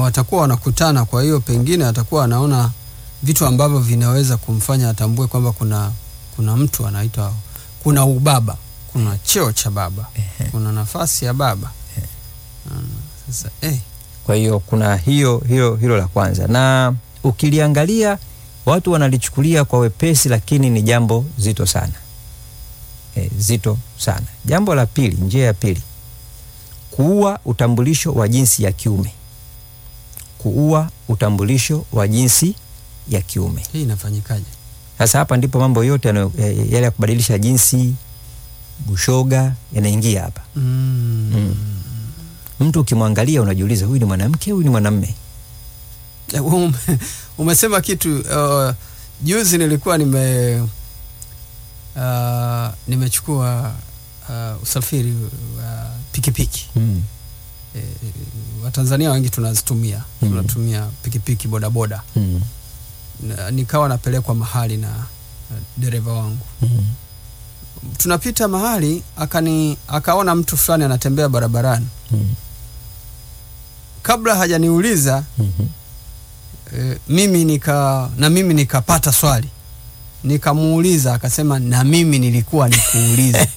watakuwa wanakutana, kwa hiyo pengine atakuwa anaona vitu ambavyo vinaweza kumfanya atambue kwamba kuna kuna mtu anaitwa, kuna ubaba, kuna cheo cha baba, kuna nafasi ya baba. Mm, Sasa eh, Kwa hiyo kuna hiyo hilo hilo la kwanza, na ukiliangalia watu wanalichukulia kwa wepesi, lakini ni jambo zito sana e, zito sana. Jambo la pili, njia ya pili, kuua utambulisho wa jinsi ya kiume, kuua utambulisho wa jinsi ya kiume. hii inafanyikaje? Sasa hapa ndipo mambo yote yanayo- eh, yale ya kubadilisha jinsi, bushoga yanaingia hapa. Mm. Mm. Mtu ukimwangalia unajiuliza, huyu ni mwanamke, huyu ni mwanamme? Eh, ume, umesema kitu uh, juzi nilikuwa nime uh, nimechukua uh, usafiri wa pikipiki Mm. eh, Watanzania wengi tunazitumia Mm. tunatumia pikipiki bodaboda Mm. Na- nikawa napelekwa mahali na, na dereva wangu Mm. tunapita mahali akani akaona mtu fulani anatembea barabarani Mm. kabla hajaniuliza Mhm. e, mimi nika na mimi nikapata swali nikamuuliza akasema na mimi nilikuwa nikuuliza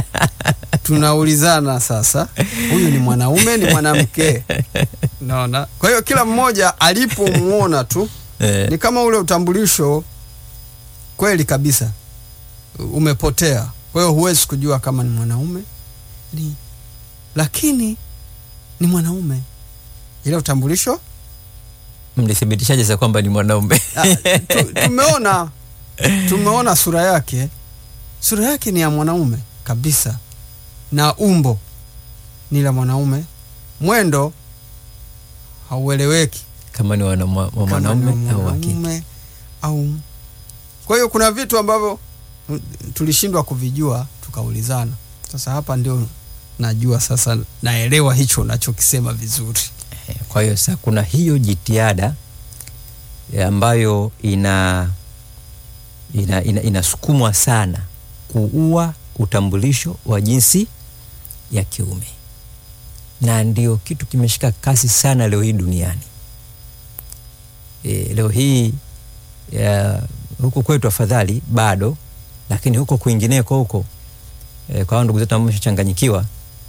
tunaulizana sasa huyu ni mwanaume ni mwanamke naona kwa hiyo kila mmoja alipomuona tu Eh, ni kama ule utambulisho kweli kabisa umepotea kwa hiyo huwezi kujua kama ni mwanaume ni lakini ni mwanaume ile utambulisho mlithibitishaje sasa kwamba ni mwanaume? Ah, tu, tumeona tumeona sura yake sura yake ni ya mwanaume kabisa na umbo ni la mwanaume mwendo haueleweki kama ni wana- wa kama mwanaume ni au wa kike. mwanaume au kwa hiyo kuna vitu ambavyo mm, tulishindwa kuvijua tukaulizana sasa hapa ndio najua sasa naelewa hicho unachokisema vizuri Eh, Kwa hiyo sasa kuna hiyo jitihada eh, ambayo ina ina, ina, inasukumwa sana kuua utambulisho wa jinsi ya kiume, na ndio kitu kimeshika kasi sana leo hii duniani. E, leo hii ya, huku kwetu afadhali bado, lakini huko kwingineko huko e, kwa hao ndugu zetu ambao wameshachanganyikiwa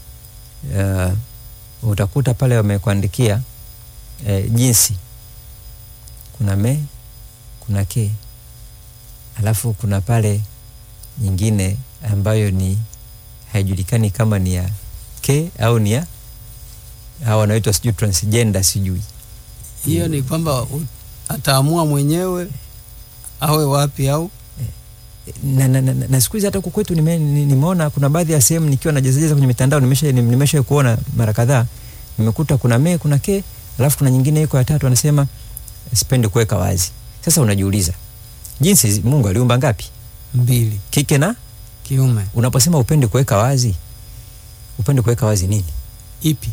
uh, utakuta pale wamekuandikia e, jinsi kuna me kuna ke alafu kuna pale nyingine ambayo ni haijulikani kama ni ya ke au ni ya au wanaitwa sijui transgender sijui hiyo ni kwamba u- ataamua mwenyewe awe wapi au na, na, na, na siku hizi hata huku kwetu nime- ni- nimeona kuna baadhi ya sehemu nikiwa najezajeza kwenye mitandao nimesha nimesha kuona mara kadhaa nimekuta kuna me kuna ke alafu kuna nyingine iko ya tatu anasema sipendi kuweka wazi sasa unajiuliza jinsi zi- mungu aliumba ngapi mbili kike na kiume unaposema upendi kuweka wazi upendi kuweka wazi nini ipi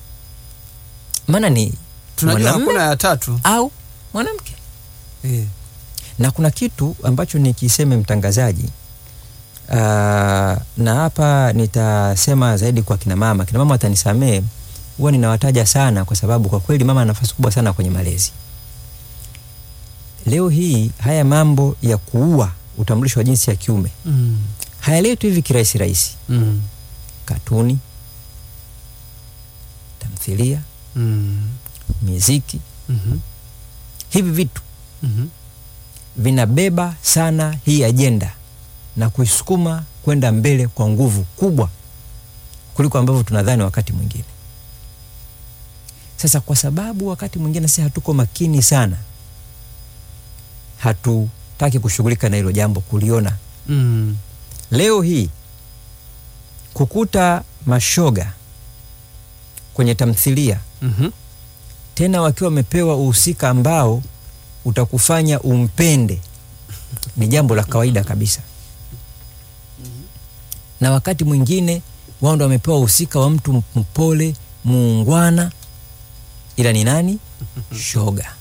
maana ni tunajua mwanamume hakuna ya tatu au mwanamke eh. na kuna kitu ambacho nikiseme mtangazaji uh, na hapa nitasema zaidi kwa kina mama kina mama watanisamee huwa ninawataja sana kwa sababu kwa kweli mama ana nafasi kubwa sana kwenye malezi leo hii haya mambo ya kuua utambulisho wa jinsi ya kiume mm. hayaletwi hivi kirahisi rahisi Mm. katuni tamthilia Mm. miziki Mhm. hivi vitu Mhm. vinabeba sana hii ajenda na kuisukuma kwenda mbele kwa nguvu kubwa kuliko ambavyo tunadhani wakati mwingine. Sasa kwa sababu wakati mwingine sisi hatuko makini sana, hatutaki kushughulika na hilo jambo, kuliona. Mm. Leo hii kukuta mashoga kwenye tamthilia Mhm. tena wakiwa wamepewa uhusika ambao utakufanya umpende ni jambo la kawaida kabisa na wakati mwingine wao ndo wamepewa uhusika wa mtu mpole muungwana ila ni nani shoga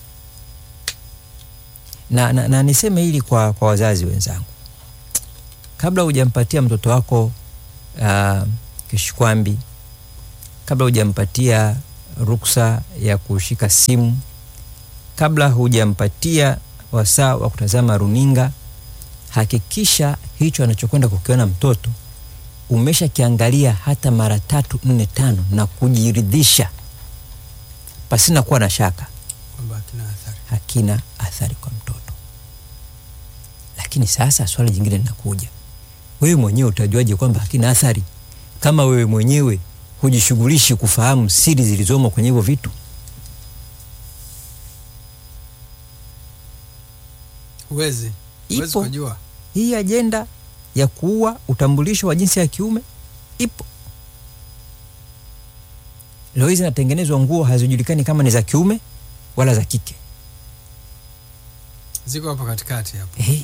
na, na, na niseme hili kwa, kwa wazazi wenzangu kabla hujampatia mtoto wako uh, kishikwambi kabla hujampatia ruksa ya kushika simu kabla hujampatia wasaa wa kutazama runinga. Hakikisha hicho anachokwenda kukiona mtoto umeshakiangalia hata mara tatu nne tano na kujiridhisha pasina kuwa na shaka kwamba hakina athari. hakina athari kwa mtoto. Lakini sasa swali jingine linakuja, wewe mwenyewe utajuaje kwamba hakina athari kama wewe mwenyewe hujishughulishi kufahamu siri zilizomo kwenye hivyo vitu? Huwezi huwezi Ipo kujua. hii ajenda ya kuua utambulisho wa jinsi ya kiume ipo. Leo hizi zinatengenezwa nguo hazijulikani kama ni za kiume wala za kike. Ziko hapo katikati hapo. Hey,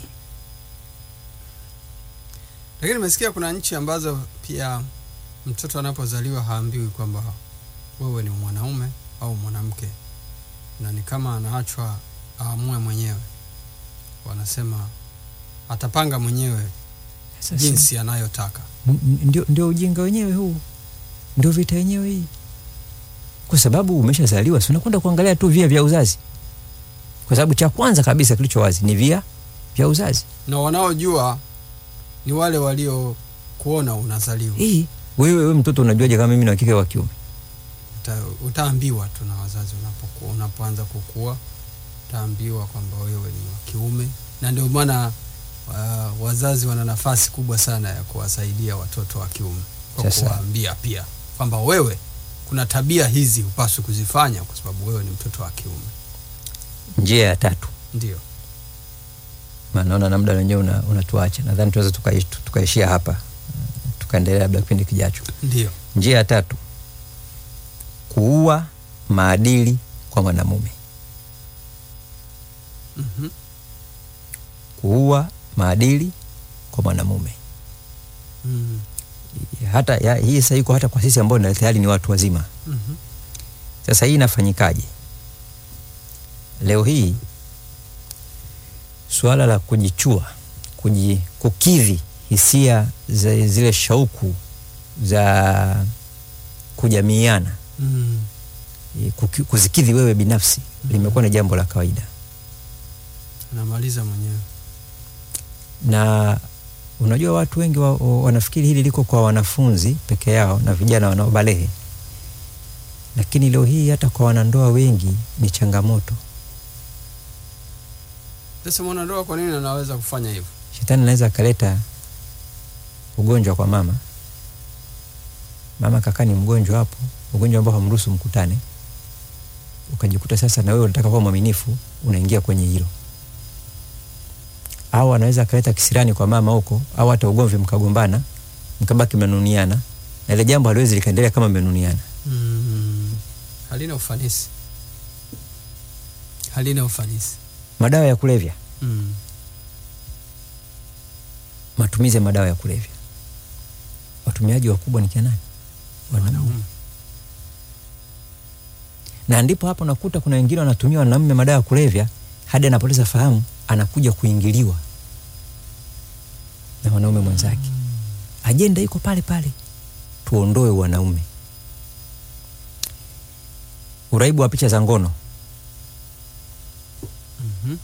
Lakini nimesikia kuna nchi ambazo pia mtoto anapozaliwa haambiwi kwamba wewe ni mwanaume au mwanamke, na ni kama anaachwa aamue mwenyewe. Wanasema atapanga mwenyewe sasa jinsi anayotaka. M- m- ndio, ndio ujinga wenyewe huu, ndio vita yenyewe hii, kwa sababu umeshazaliwa, si unakwenda kuangalia tu via vya uzazi, kwa sababu cha kwanza kabisa kilicho wazi ni via vya uzazi. Na wanaojua ni wale walio kuona unazaliwa. Hii wewe, wewe mtoto unajuaje kama mimi ni wa kike wa kiume? Uta, utaambiwa tu na wazazi unapokuwa unapoanza kukua, utaambiwa kwamba wewe ni wa kiume, na ndio maana uh, wazazi wana nafasi kubwa sana ya kuwasaidia watoto wa kiume kwa Sasa. kuwaambia pia kwamba wewe kuna tabia hizi hupaswi kuzifanya kwa sababu wewe ni mtoto wa kiume. Njia ya tatu, Ndio maana naona na muda wenyewe una- unatuacha, nadhani tunaweza tukaish- tukaishia hapa, uh, tukaendelea labda kipindi kijacho. ndio Njia ya tatu, kuua maadili kwa mwanamume. Mhm. Kuua maadili kwa mwanamume Mm. hata ya, hii sasa iko hata kwa sisi ambao na tayari ni watu wazima. Mhm. Sasa hii inafanyikaje? Leo hii suala la kujichua, kuji, kukidhi hisia za zile shauku za kujamiiana, Mm. eh, kuki- kuzikidhi wewe binafsi limekuwa ni jambo la kawaida, Anamaliza mwenyewe. na unajua watu wengi wa, wa, wanafikiri hili liko kwa wanafunzi peke yao na vijana wanaobalehe, lakini leo hii hata kwa wanandoa wengi ni changamoto. Sasa mwanandoa kwa nini anaweza kufanya hivyo? Shetani anaweza akaleta ugonjwa kwa mama. Mama kakaa ni mgonjwa hapo, ugonjwa ambao hamruhusu mkutane, ukajikuta sasa na wewe unataka kuwa mwaminifu, unaingia kwenye hilo. Au anaweza akaleta kisirani kwa mama huko, au hata ugomvi, mkagombana, mkabaki mmenuniana, na ile jambo haliwezi likaendelea kama mmenuniana. Mm. Halina ufanisi, halina ufanisi. Madawa ya kulevya, Mm. matumizi ya madawa ya kulevya, watumiaji wakubwa ni kina nani? Wanaume. Wanaume. na ndipo hapo nakuta kuna wengine wanatumia wanaume madawa ya kulevya hadi anapoteza fahamu, anakuja kuingiliwa na wanaume mwenzake. Ajenda iko pale pale, tuondoe wanaume. Uraibu wa picha za ngono, Mhm.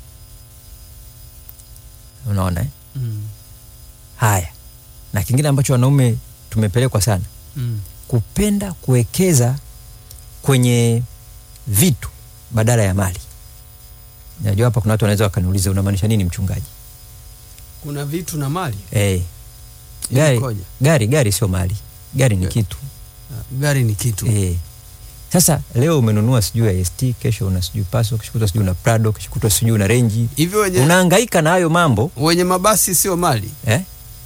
unaona eh? Mm. Haya, na kingine ambacho wanaume tumepelekwa sana, Mm. kupenda kuwekeza kwenye vitu badala ya mali. Najua hapa kuna watu wanaweza wakaniuliza unamaanisha nini mchungaji? Kuna vitu na mali Eh, gari, Ilikoje? gari gari sio mali, gari ni Yeah. kitu Ah, gari ni kitu eh. Sasa leo umenunua sijui ya ST, kesho una sijui Paso, kesho kutwa sijui una Prado, kesho kutwa sijui una Range, hivyo. Wenye, unahangaika na hayo mambo wenye mabasi sio mali eh?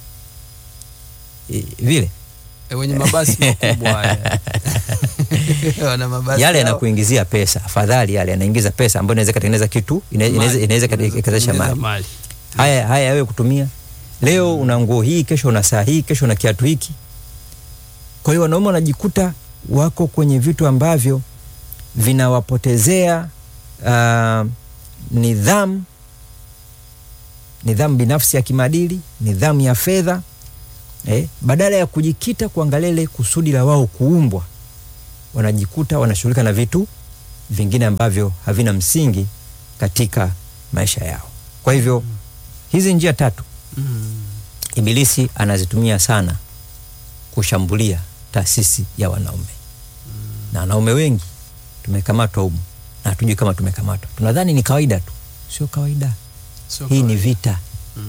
E, vile e, wenye mabasi makubwa haya wana mabasi yale yao. yanakuingizia pesa, afadhali yale yanaingiza pesa ambayo inaweza katengeneza kitu, ina- inaweza Mali. inaweza ikawezesha Inaweza mali. mali. Haya haya yawe kutumia leo una nguo hii, kesho una saa hii, kesho una kiatu hiki. Kwa hiyo wanaume wanajikuta wako kwenye vitu ambavyo vinawapotezea uh, nidhamu nidhamu binafsi ya kimaadili, nidhamu ya fedha eh, badala ya kujikita kuangalia ile kusudi la wao kuumbwa wanajikuta wanashughulika na vitu vingine ambavyo havina msingi katika maisha yao. Kwa hivyo hizi njia tatu Mm. Ibilisi anazitumia sana kushambulia taasisi ya wanaume na wanaume wengi tumekamatwa humu na hatujui kama tumekamatwa, tunadhani ni kawaida tu. Sio kawaida, Sio hii ni kawaida. vita.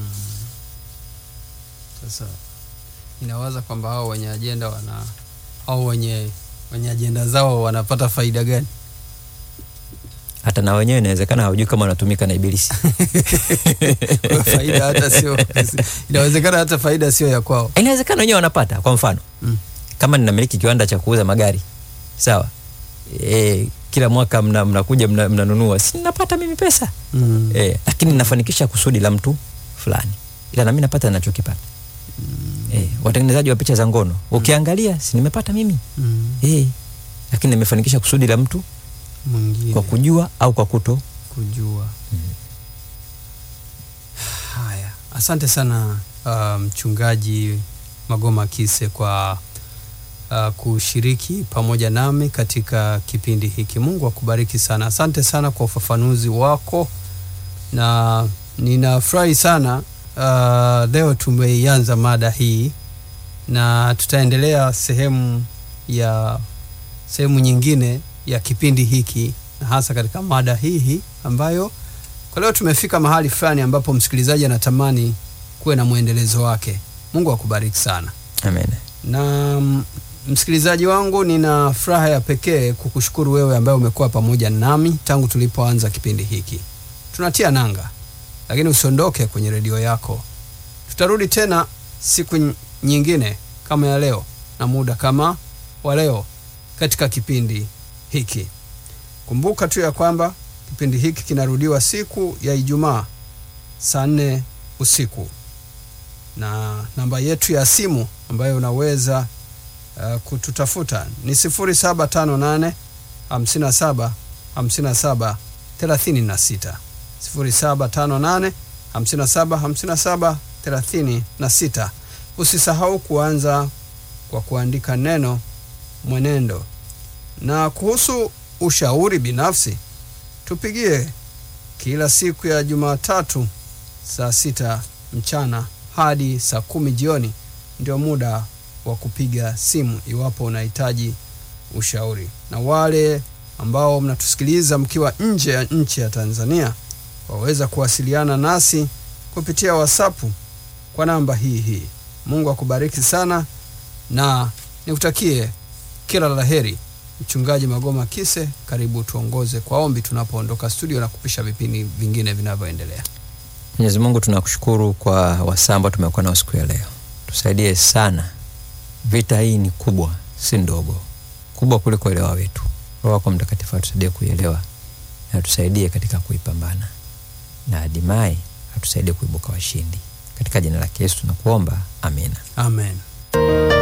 Sasa inawaza kwamba hao wenye ajenda wana au wenye wenye ajenda zao wanapata faida gani? Hata na wenyewe inawezekana hawajui kama wanatumika na Ibilisi. Kwa faida hata sio inawezekana hata faida sio ya kwao. Inawezekana wenyewe wanapata. Kwa mfano Mm. kama ninamiliki kiwanda cha kuuza magari sawa, e, kila mwaka mna- mnakuja mna, mnanunua, si napata mimi pesa Mm. e, lakini nafanikisha kusudi la mtu fulani, ila nami napata ninachokipata. E, watengenezaji wa picha za ngono ukiangalia, si nimepata mimi Mm. e, lakini nimefanikisha kusudi la mtu Mwingine kwa kujua au kwa kuto. kujua. Haya, asante sana uh, mchungaji Magoma Kise kwa uh, kushiriki pamoja nami katika kipindi hiki. Mungu akubariki sana. Asante sana kwa ufafanuzi wako, na ninafurahi sana uh, leo tumeianza mada hii na tutaendelea sehemu ya sehemu nyingine ya kipindi hiki na hasa katika mada hii hii ambayo kwa leo tumefika mahali fulani ambapo msikilizaji anatamani kuwe na mwendelezo wake. Mungu akubariki sana. Amen. Na mm, msikilizaji wangu, nina furaha ya pekee kukushukuru wewe ambaye umekuwa pamoja nami tangu tulipoanza kipindi hiki. Tunatia nanga, lakini usiondoke kwenye redio yako. Tutarudi tena siku ny- nyingine kama ya leo na muda kama wa leo katika kipindi hiki. Kumbuka tu ya kwamba kipindi hiki kinarudiwa siku ya Ijumaa saa nne usiku na namba yetu ya simu ambayo unaweza uh, kututafuta ni 0758 57 57 36 0758 57 57 36. Usisahau kuanza kwa kuandika neno mwenendo. Na kuhusu ushauri binafsi, tupigie kila siku ya Jumatatu saa sita mchana hadi saa kumi jioni ndio muda wa kupiga simu iwapo unahitaji ushauri. Na wale ambao mnatusikiliza mkiwa nje ya nchi ya Tanzania waweza kuwasiliana nasi kupitia WhatsApp kwa namba hii hii. Mungu akubariki sana na nikutakie kila la heri. Mchungaji Magoma Kise, karibu tuongoze kwa ombi tunapoondoka studio na kupisha vipindi vingine vinavyoendelea. Mwenyezi Mungu tunakushukuru kwa wasaa ambao tumekuwa nao siku ya leo. Tusaidie sana, vita hii ni kubwa, si ndogo, kubwa kuliko uelewa wetu. Roho wako Mtakatifu atusaidie kuielewa na tusaidie katika kuipambana, na hatimaye atusaidie kuibuka washindi. Katika jina la Yesu tunakuomba, amina. Amen.